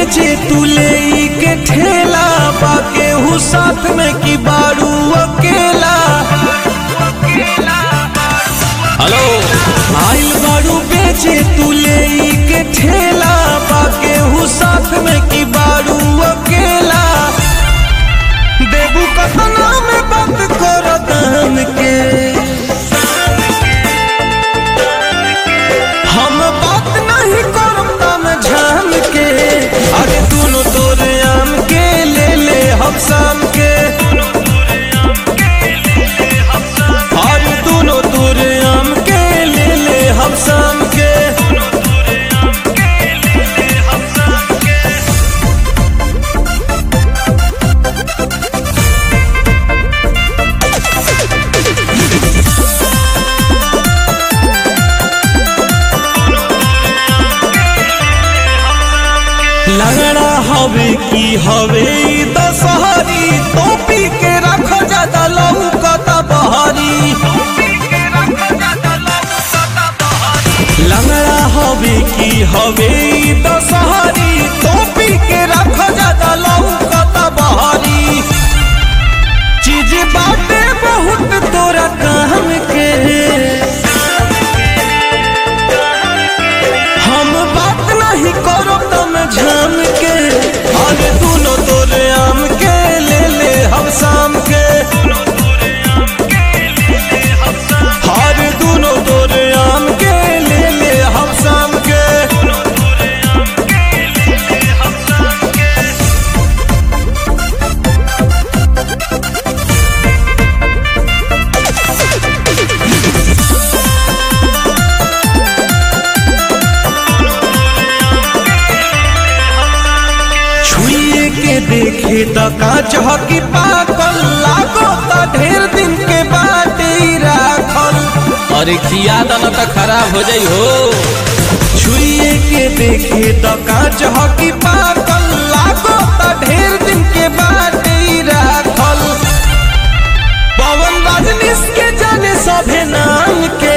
बेचे तू ले के ठेला बाके हूँ साथ में की बारू अकेला हेलो आइल बारू बेचे तू ले के ठेला बाके हूँ साथ में की बारू अकेला देबू कतना में बात कर दान के हम बात नहीं करम तम झाम के अरे दोनों तोरे आम के ले ले हम शाम के अरे दोनों तोरे आम के ले ले हम शाम के लगड़ा हवे की हवे ई दशहरी टोपी के रख ज्यादा लहू कता बहरी लगड़ा हवे की हवे ई दशहरी टोपी के रख ज्यादा लहू कता बहरी चीज बाटे बहुत तोरा काम के हम बात नहीं करो तम झाम के अरे दोनों तोरे आम के ले ले हम शाम के हर दोनों तोरे आम के ले ले हम शाम के छुए के देखे त कांच हकी पाकल लागो त ढेर दिन के बाटे ही राखल अरे खिया दन तो खराब हो जाई हो छुए के देखे त कांच हकी पाकल लागो त ढेर दिन के बाटे ही राखल पवन रजनीश के जाने सभे नाम के